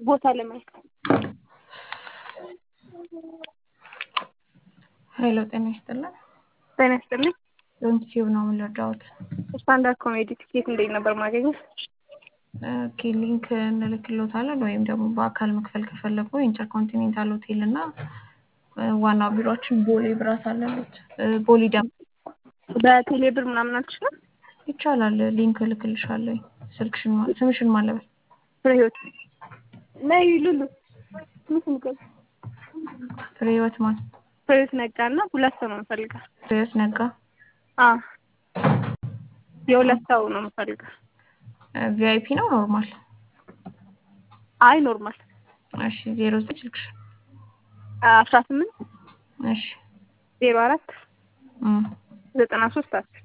ቦታ ለማየት ሄሎ ጤና ይስጥልን። ጤና ይስጥልኝ። ዩቲዩብ ነው የምንረዳውት። ስታንዳርድ ኮሜዲ ቲኬት እንዴት ነበር ማገኘት? ኦኬ ሊንክ እንልክሎታለን ወይም ደግሞ በአካል መክፈል ከፈለጉ ኢንተርኮንቲኔንታል ሆቴል እና ዋና ቢሮችን ቦሌ ብራት አለሉት ቦሌ ደ በቴሌ ብር ምናምን አልችልም። ይቻላል። ሊንክ እልክልሻለሁ። ስልክሽን ማ- ስምሽን ማለበል ፍሬ ህይወት ነይ ሉሉ ምስል ገብ ፍሬ ህይወት ማን ፍሬ ህይወት ነጋ እና ሁለት ሰው ነው የምፈልገው። ፍሬ ህይወት ነጋ አ የሁለት ሰው ነው የምፈልገው። ቪአይፒ ነው ኖርማል? አይ ኖርማል እሺ ዜሮ ዘጠኝ ስልክሽ አስራ ስምንት እሺ ዜሮ አራት እም ዘጠና ሶስት አስር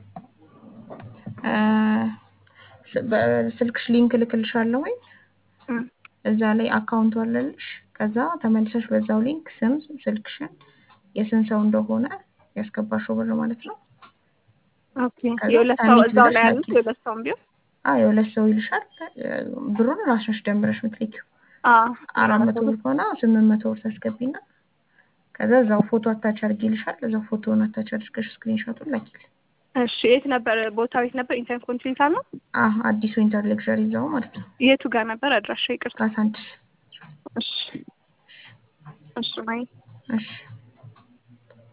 እ ስ- በስልክሽ ሊንክ እልክልሻለሁ ወይ እም እዛ ላይ አካውንቱ አለልሽ። ከዛ ተመልሰሽ በዛው ሊንክ ስም፣ ስልክሽን፣ የስንት ሰው እንደሆነ ያስገባሽው ብር ማለት ነው። ኦኬ ከዛ የሁለት ሰው ሰሚት እዛው ብለሽ ላይ ያሉት ላኪ። የሁለት ሰውም ቢሆን አዎ የሁለት ሰው ይልሻል። ብሩን ራስሽ ደምረሽ ምትልኪው አ አራት መቶ ብር ከሆነ ስምንት መቶ ብር ታስገቢና ከዛ እዛው ፎቶ አታች አድርጊ ይልሻል። እዛው ፎቶውን አታች አድርገሽ ስክሪንሾቱን ላኪል። እሺ የት ነበር ቦታው? የት ነበር? ኢንተርኮንቲኔንታል ነው። አህ አዲሱ ኢንተር ሌክቸር ይዘው ማለት ነው። የቱ ጋር ነበር አድራሻ? ይቅርታ። ካሳንችስ። እሺ እሺ ማይ እሺ